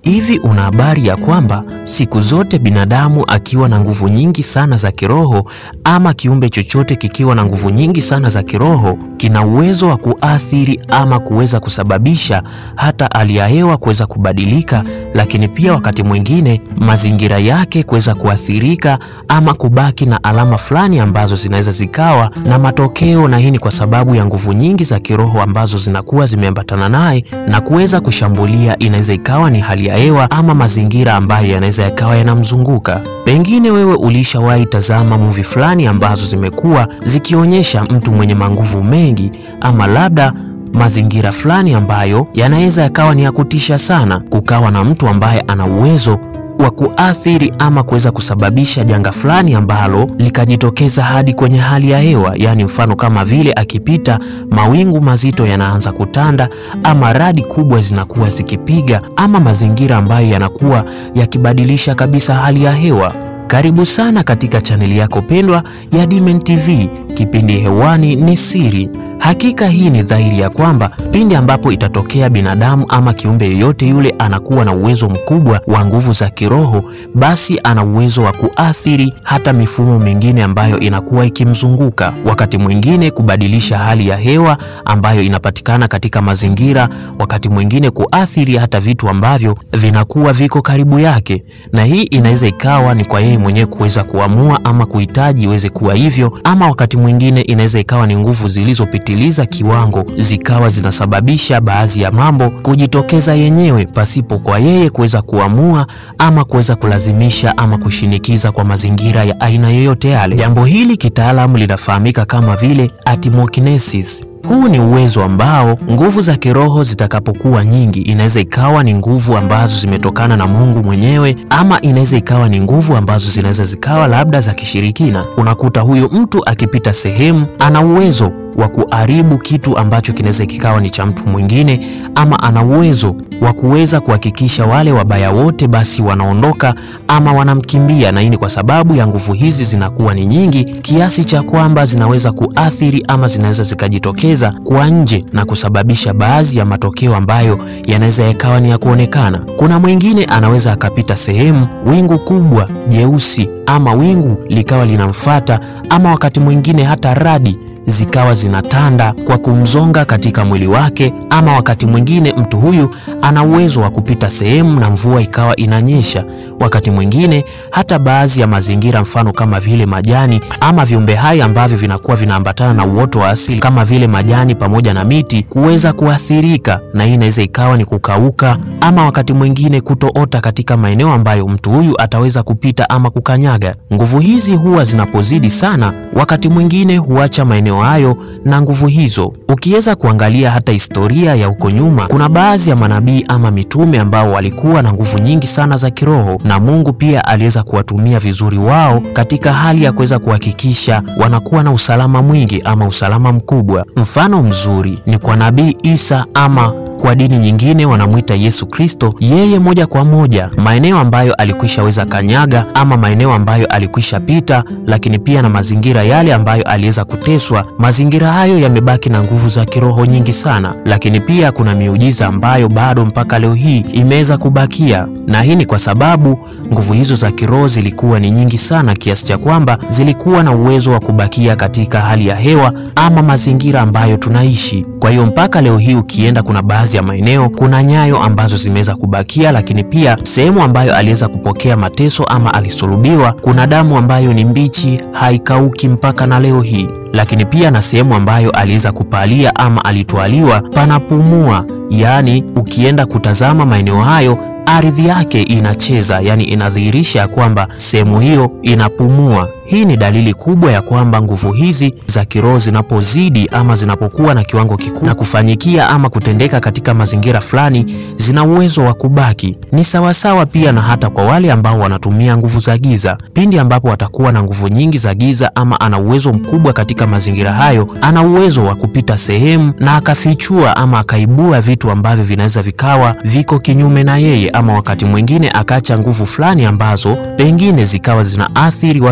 Hivi una habari ya kwamba siku zote binadamu akiwa na nguvu nyingi sana za kiroho ama kiumbe chochote kikiwa na nguvu nyingi sana za kiroho kina uwezo wa kuathiri ama kuweza kusababisha hata hali ya hewa kuweza kubadilika, lakini pia wakati mwingine mazingira yake kuweza kuathirika ama kubaki na alama fulani ambazo zinaweza zikawa na matokeo, na hii ni kwa sababu ya nguvu nyingi za kiroho ambazo zinakuwa zimeambatana naye na kuweza kushambulia. Inaweza ikawa ni hali ya hewa ama mazingira ambayo yanaweza yakawa yanamzunguka. Pengine wewe ulishawahi tazama movie fulani ambazo zimekuwa zikionyesha mtu mwenye manguvu mengi ama labda mazingira fulani ambayo yanaweza yakawa ni ya kutisha sana, kukawa na mtu ambaye ana uwezo wa kuathiri ama kuweza kusababisha janga fulani ambalo likajitokeza hadi kwenye hali ya hewa, yaani mfano kama vile akipita, mawingu mazito yanaanza kutanda, ama radi kubwa zinakuwa zikipiga, ama mazingira ambayo yanakuwa yakibadilisha kabisa hali ya hewa. Karibu sana katika chaneli yako pendwa ya Dimen TV. Kipindi hewani ni Siri. Hakika hii ni dhahiri ya kwamba pindi ambapo itatokea binadamu ama kiumbe yoyote yule anakuwa na uwezo mkubwa wa nguvu za kiroho, basi ana uwezo wa kuathiri hata mifumo mingine ambayo inakuwa ikimzunguka, wakati mwingine kubadilisha hali ya hewa ambayo inapatikana katika mazingira, wakati mwingine kuathiri hata vitu ambavyo vinakuwa viko karibu yake, na hii inaweza ikawa ni kwa yeye mwenyewe kuweza kuamua ama kuhitaji iweze kuwa hivyo, ama wakati mwingine inaweza ikawa ni nguvu zilizopitiliza kiwango zikawa zinasababisha baadhi ya mambo kujitokeza yenyewe pasipo kwa yeye kuweza kuamua ama kuweza kulazimisha ama kushinikiza kwa mazingira ya aina yoyote yale. Jambo hili kitaalamu linafahamika kama vile atimokinesis. Huu ni uwezo ambao nguvu za kiroho zitakapokuwa nyingi, inaweza ikawa ni nguvu ambazo zimetokana na Mungu mwenyewe, ama inaweza ikawa ni nguvu ambazo zinaweza zikawa labda za kishirikina. Unakuta huyu mtu akipita sehemu ana uwezo wa kuharibu kitu ambacho kinaweza kikawa ni cha mtu mwingine, ama ana uwezo wa kuweza kuhakikisha wale wabaya wote basi wanaondoka ama wanamkimbia, na hii ni kwa sababu ya nguvu hizi zinakuwa ni nyingi kiasi cha kwamba zinaweza kuathiri ama zinaweza zikajitokeza kwa nje na kusababisha baadhi ya matokeo ambayo yanaweza yakawa ni ya kuonekana. Kuna mwingine anaweza akapita sehemu, wingu kubwa jeusi ama wingu likawa linamfata, ama wakati mwingine hata radi zikawa zinatanda kwa kumzonga katika mwili wake, ama wakati mwingine mtu huyu ana uwezo wa kupita sehemu na mvua ikawa inanyesha. Wakati mwingine hata baadhi ya mazingira, mfano kama vile majani ama viumbe hai ambavyo vinakuwa vinaambatana na uoto wa asili kama vile majani pamoja na miti kuweza kuathirika, na hii inaweza ikawa ni kukauka, ama wakati mwingine kutoota katika maeneo ambayo mtu huyu ataweza kupita ama kukanyaga. Nguvu hizi huwa zinapozidi sana, wakati mwingine huacha maeneo hayo na nguvu hizo. Ukiweza kuangalia hata historia ya huko nyuma, kuna baadhi ya manabii ama mitume ambao walikuwa na nguvu nyingi sana za kiroho, na Mungu pia aliweza kuwatumia vizuri wao katika hali ya kuweza kuhakikisha wanakuwa na usalama mwingi ama usalama mkubwa. Mfano mzuri ni kwa nabii Isa ama kwa dini nyingine wanamwita Yesu Kristo. Yeye moja kwa moja maeneo ambayo alikwishaweza kanyaga ama maeneo ambayo alikwisha pita, lakini pia na mazingira yale ambayo aliweza kuteswa, mazingira hayo yamebaki na nguvu za kiroho nyingi sana. Lakini pia kuna miujiza ambayo bado mpaka leo hii imeweza kubakia, na hii ni kwa sababu nguvu hizo za kiroho zilikuwa ni nyingi sana kiasi cha kwamba zilikuwa na uwezo wa kubakia katika hali ya hewa ama mazingira ambayo tunaishi. Kwa hiyo mpaka leo hii ukienda, kuna baadhi ya maeneo kuna nyayo ambazo zimeweza kubakia, lakini pia sehemu ambayo aliweza kupokea mateso ama alisulubiwa, kuna damu ambayo ni mbichi haikauki mpaka na leo hii, lakini pia na sehemu ambayo aliweza kupalia ama alitwaliwa panapumua. Yaani ukienda kutazama maeneo hayo ardhi yake inacheza, yani inadhihirisha kwamba sehemu hiyo inapumua. Hii ni dalili kubwa ya kwamba nguvu hizi za kiroho zinapozidi ama zinapokuwa na kiwango kikubwa na kufanyikia ama kutendeka katika mazingira fulani, zina uwezo wa kubaki. Ni sawasawa pia na hata kwa wale ambao wanatumia nguvu za giza. Pindi ambapo watakuwa na nguvu nyingi za giza ama ana uwezo mkubwa katika mazingira hayo, ana uwezo wa kupita sehemu na akafichua ama akaibua vitu ambavyo vinaweza vikawa viko kinyume na yeye, ama wakati mwingine akaacha nguvu fulani ambazo pengine zikawa zinaathiri watu wengine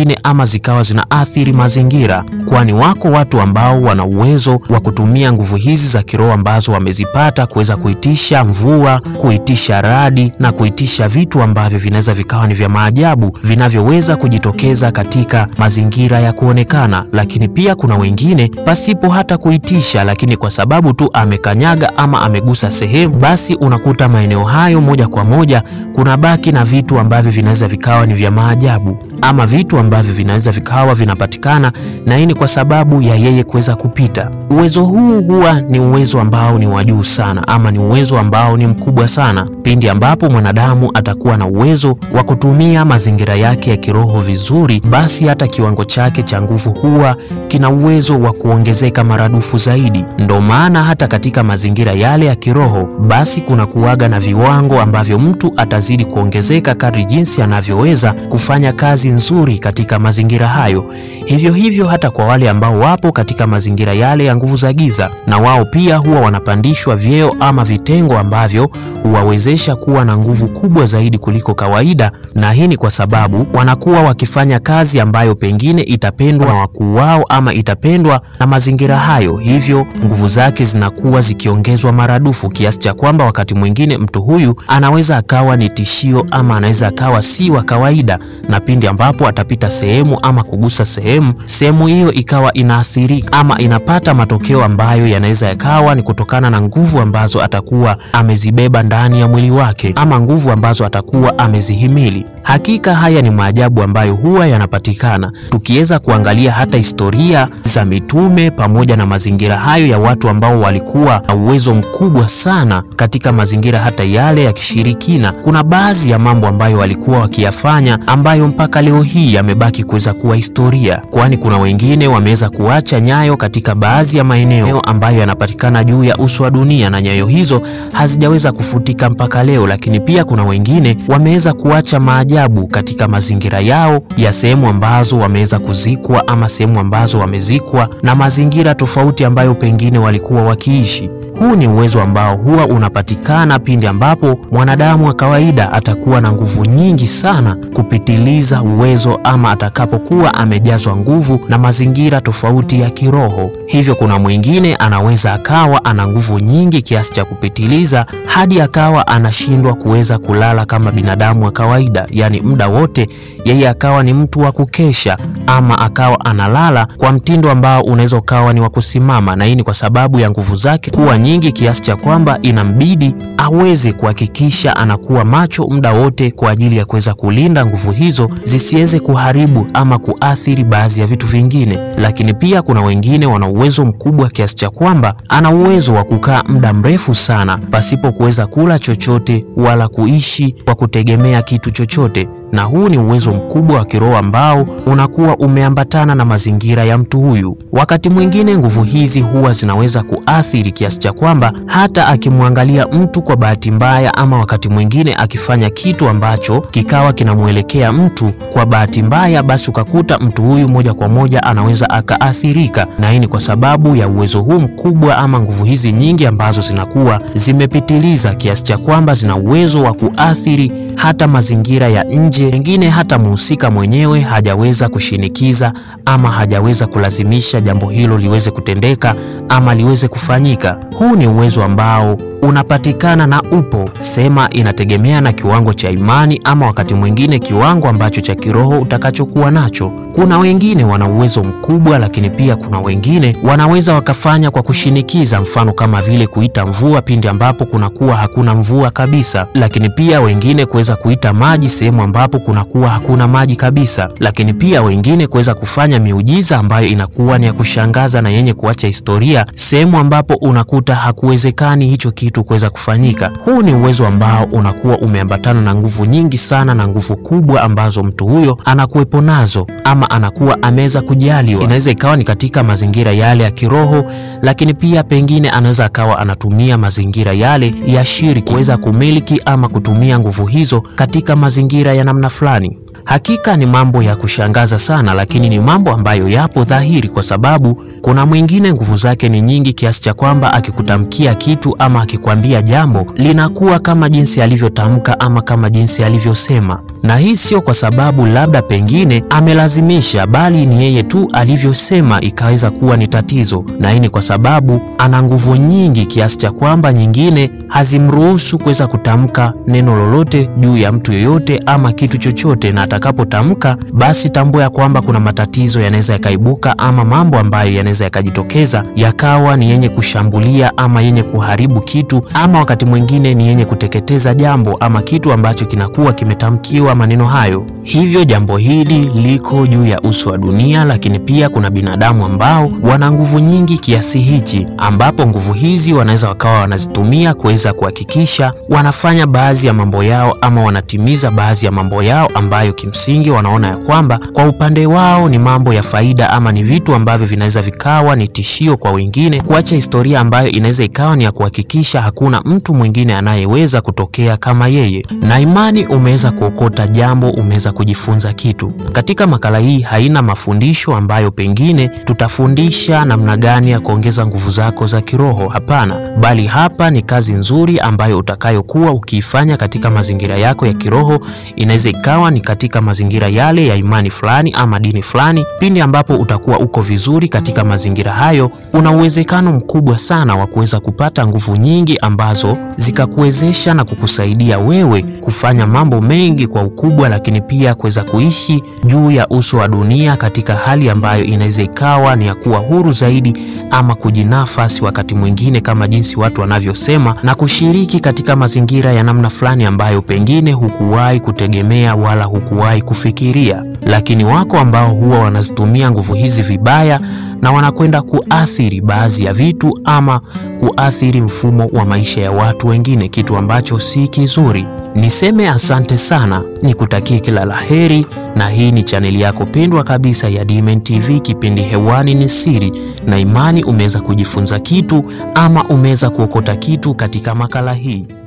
mwingine ama zikawa zinaathiri mazingira, kwani wako watu ambao wana uwezo wa kutumia nguvu hizi za kiroho ambazo wamezipata kuweza kuitisha mvua, kuitisha radi na kuitisha vitu ambavyo vinaweza vikawa ni vya maajabu vinavyoweza kujitokeza katika mazingira ya kuonekana. Lakini pia kuna wengine pasipo hata kuitisha, lakini kwa sababu tu amekanyaga ama amegusa sehemu, basi unakuta maeneo hayo moja kwa moja kuna baki na vitu ambavyo vinaweza vikawa ni vya maajabu ama vitu ambavyo vinaweza vikawa vinapatikana, na hii ni kwa sababu ya yeye kuweza kupita. Uwezo huu huwa ni uwezo ambao ni wa juu sana ama ni uwezo ambao ni mkubwa sana pindi ambapo mwanadamu atakuwa na uwezo wa kutumia mazingira yake ya kiroho vizuri, basi hata kiwango chake cha nguvu huwa kina uwezo wa kuongezeka maradufu zaidi. Ndo maana hata katika mazingira yale ya kiroho, basi kuna kuwaga na viwango ambavyo mtu atazidi kuongezeka kadri jinsi anavyoweza kufanya kazi nzuri katika mazingira hayo. Hivyo hivyo hata kwa wale ambao wapo katika mazingira yale ya nguvu za giza, na wao pia huwa wanapandishwa vyeo ama vitengo ambavyo huwawezesha kuwa na nguvu kubwa zaidi kuliko kawaida, na hii ni kwa sababu wanakuwa wakifanya kazi ambayo pengine itapendwa na wakuu wao ama itapendwa na mazingira hayo, hivyo nguvu zake zinakuwa zikiongezwa maradufu kiasi cha kwamba wakati mwingine mtu huyu anaweza akawa ni tishio ama anaweza akawa si wa kawaida, na pindi ambapo atapita sehemu ama kugusa sehemu, sehemu hiyo ikawa inaathirika ama inapata matokeo ambayo yanaweza yakawa ni kutokana na nguvu ambazo atakuwa amezibeba ndani ya mwili wake ama nguvu ambazo atakuwa amezihimili. Hakika haya ni maajabu ambayo huwa yanapatikana tukiweza kuangalia hata historia za mitume pamoja na mazingira hayo ya watu ambao walikuwa na uwezo mkubwa sana katika mazingira hata yale ya kishirikina. Kuna baadhi ya mambo ambayo walikuwa wakiyafanya ambayo mpaka leo hii yamebaki kuweza kuwa historia, kwani kuna wengine wameweza kuacha nyayo katika baadhi ya maeneo ambayo yanapatikana juu ya uso wa dunia na nyayo hizo hazijaweza kufutika mpaka leo. Lakini pia kuna wengine wameweza kuacha maajabu katika mazingira yao ya sehemu ambazo wameweza kuzikwa ama sehemu ambazo wamezikwa na mazingira tofauti ambayo pengine walikuwa wakiishi. Huu ni uwezo ambao huwa unapatikana pindi ambapo mwanadamu wa kawaida atakuwa na nguvu nyingi sana kupitiliza uwezo ama atakapokuwa amejazwa nguvu na mazingira tofauti ya kiroho. Hivyo kuna mwingine anaweza akawa ana nguvu nyingi kiasi cha kupitiliza hadi akawa anashindwa kuweza kulala kama binadamu wa kawaida, yaani muda wote yeye akawa ni mtu wa kukesha ama akawa analala kwa mtindo ambao unaweza ukawa ni wa kusimama, na hii ni kwa sababu ya nguvu zake kuwa nyingi kiasi cha kwamba inambidi aweze kuhakikisha anakuwa macho muda wote kwa ajili ya kuweza kulinda nguvu hizo zisiweze kuharibu ama kuathiri baadhi ya vitu vingine. Lakini pia kuna wengine wana uwezo mkubwa kiasi cha kwamba ana uwezo wa kukaa muda mrefu sana pasipo kuweza kula chochote wala kuishi kwa kutegemea kitu chochote na huu ni uwezo mkubwa wa kiroho ambao unakuwa umeambatana na mazingira ya mtu huyu. Wakati mwingine nguvu hizi huwa zinaweza kuathiri kiasi cha kwamba hata akimwangalia mtu kwa bahati mbaya, ama wakati mwingine akifanya kitu ambacho kikawa kinamwelekea mtu kwa bahati mbaya, basi ukakuta mtu huyu moja kwa moja anaweza akaathirika, na hii ni kwa sababu ya uwezo huu mkubwa ama nguvu hizi nyingi ambazo zinakuwa zimepitiliza kiasi cha kwamba zina uwezo wa kuathiri hata mazingira ya nje, pengine hata mhusika mwenyewe hajaweza kushinikiza ama hajaweza kulazimisha jambo hilo liweze kutendeka ama liweze kufanyika. Huu ni uwezo ambao unapatikana na upo sema, inategemea na kiwango cha imani ama wakati mwingine kiwango ambacho cha kiroho utakachokuwa nacho. Kuna wengine wana uwezo mkubwa, lakini pia kuna wengine wanaweza wakafanya kwa kushinikiza, mfano kama vile kuita mvua pindi ambapo kunakuwa hakuna mvua kabisa, lakini pia wengine kuweza kuita maji sehemu ambapo kunakuwa hakuna maji kabisa, lakini pia wengine kuweza kufanya miujiza ambayo inakuwa ni ya kushangaza na yenye kuacha historia sehemu ambapo unakuta hakuwezekani hicho kitu kuweza kufanyika. Huu ni uwezo ambao unakuwa umeambatana na nguvu nyingi sana na nguvu kubwa ambazo mtu huyo anakuwepo nazo ama anakuwa ameweza kujaliwa. Inaweza ikawa ni katika mazingira yale ya kiroho, lakini pia pengine anaweza akawa anatumia mazingira yale ya shirki kuweza kumiliki ama kutumia nguvu hizo katika mazingira ya namna fulani. Hakika ni mambo ya kushangaza sana, lakini ni mambo ambayo yapo dhahiri, kwa sababu Kuna mwingine nguvu zake ni nyingi kiasi cha kwamba akikutamkia kitu ama akikwambia jambo linakuwa kama jinsi alivyotamka ama kama jinsi alivyosema, na hii sio kwa sababu labda pengine amelazimisha, bali ni yeye tu alivyosema ikaweza kuwa ni tatizo, na hii ni kwa sababu ana nguvu nyingi kiasi cha kwamba nyingine hazimruhusu kuweza kutamka neno lolote juu ya mtu yoyote ama kitu chochote, na atakapotamka basi tambua ya kwamba kuna matatizo yanaweza yakaibuka ama mambo ambayo yanaweza yakajitokeza yakawa ni yenye kushambulia ama yenye kuharibu kitu ama wakati mwingine ni yenye kuteketeza jambo ama kitu ambacho kinakuwa kimetamkiwa maneno hayo. Hivyo jambo hili liko juu ya uso wa dunia, lakini pia kuna binadamu ambao wana nguvu nyingi kiasi hichi, ambapo nguvu hizi wanaweza wakawa wanazitumia kuweza kuhakikisha wanafanya baadhi ya mambo yao ama wanatimiza baadhi ya mambo yao ambayo kimsingi wanaona ya kwamba kwa upande wao ni mambo ya faida ama ni vitu ambavyo vinaweza vikawa ni tishio kwa wengine, kuacha historia ambayo inaweza ikawa ni ya kuhakikisha hakuna mtu mwingine anayeweza kutokea kama yeye. Na imani umeweza kuokota jambo, umeweza kujifunza kitu. Katika makala hii haina mafundisho ambayo pengine tutafundisha namna gani ya kuongeza nguvu zako za kiroho. Hapana, bali hapa ni kazi nzuri ambayo utakayokuwa ukiifanya katika mazingira yako ya kiroho. Inaweza ikawa ni katika mazingira yale ya imani fulani ama dini fulani. Pindi ambapo utakuwa uko vizuri katika mazingira hayo, una uwezekano mkubwa sana wa kuweza kupata nguvu nyingi ambazo zikakuwezesha na kukusaidia wewe kufanya mambo mengi kwa ukubwa, lakini pia kuweza kuishi juu ya uso wa dunia katika hali ambayo inaweza ikawa ni ya kuwa huru zaidi ama kujinafasi wakati mwingine kama jinsi watu wanavyosema, na kushiriki katika mazingira ya namna fulani ambayo pengine hukuwahi kutegemea wala hukuwahi kufikiria. Lakini wako ambao huwa wanazitumia nguvu hizi vibaya na wanakwenda kuathiri baadhi ya vitu ama kuathiri mfumo wa maisha ya watu wengine, kitu ambacho si kizuri. Niseme asante sana, nikutakie kila laheri, na hii ni chaneli yako pendwa kabisa ya Dmen TV. Kipindi hewani ni siri, na imani umeweza kujifunza kitu ama umeweza kuokota kitu katika makala hii.